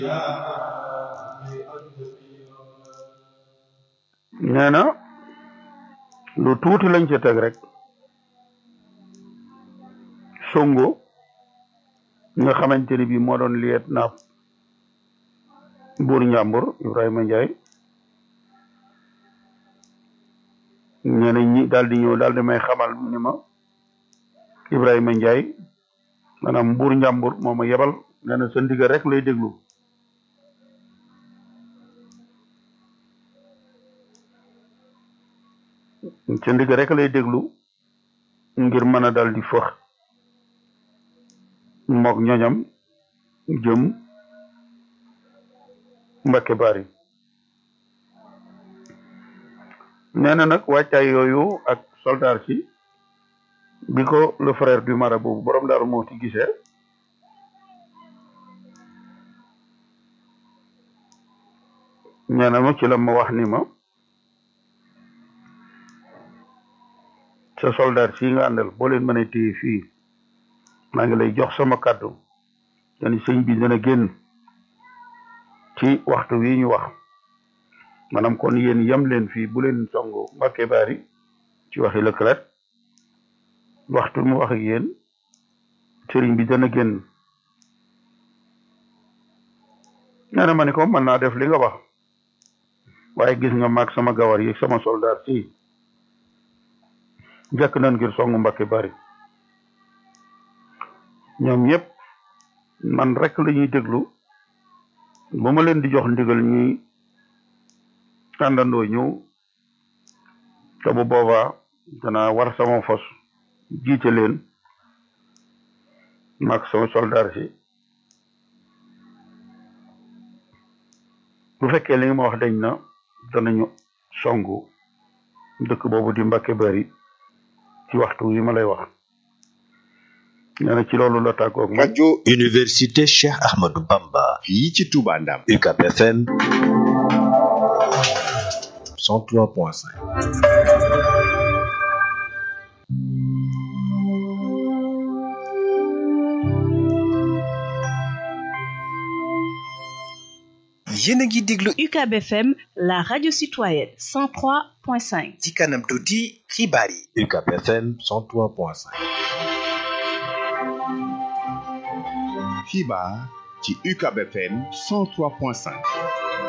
nee na lu tuuti lañ ca teg rek songo nga xamante ni bii moo doon liet naaf buur njàmbur Ibrahima Ndiaye nee na ñi daal di ñëw daal di may xamal ni ma Ibrahima Ndiaye maanaam mbuur njàmbur moo ma yebal nee na sa ndigal rek lay déglu sa ndigal rek lay déglu ngir mën a dal di fëx mook ñoñam jëm Mbakke Bari nee na nag wàccaay yooyu ak soldaar si bi ko le frère du marabout boobu borom daaru moo ti gisee nee na ma ci la ma wax ni ma sa soldaar si nga àndal boo leen mën a téye fii maa ngi lay jox sama kàddu dani sëñ bi dana génn ci waxtu wi ñu wax maanaam kon yéen yem leen fii bu leen songu Mbakke Bari ci waxi Leclerc waxtu mu wax ak yéen sëriñ bi dana génn nee na ma ni ko mën naa def li nga wax waaye gis nga maag sama gawar yi sama soldat si jekk nañ ngir songu Mbakke Bari ñoom ñëpp man rek la ñuy déglu ba ma leen di jox ndigal ñuy àndandoo ñëw te bu boobaa danaa war sama fos jiite leen maag sama soldaar si bu fekkee li nga ma wax dañ na danañu songu dëkk boobu di Mbakke Bari ci waxtu wi ma lay wax nee na ci loolu la tàggoog ma rajo Université Cheikh Ahmadou Bamba fii ci Touba Ndam UCAB FM 103.5 yéen a ngi déglu UCAB FM la radio citoyenne 103.5 ci kanam tuuti xibaar yi UCAB FM 103.5 xibaar ci UCAB FM 103.5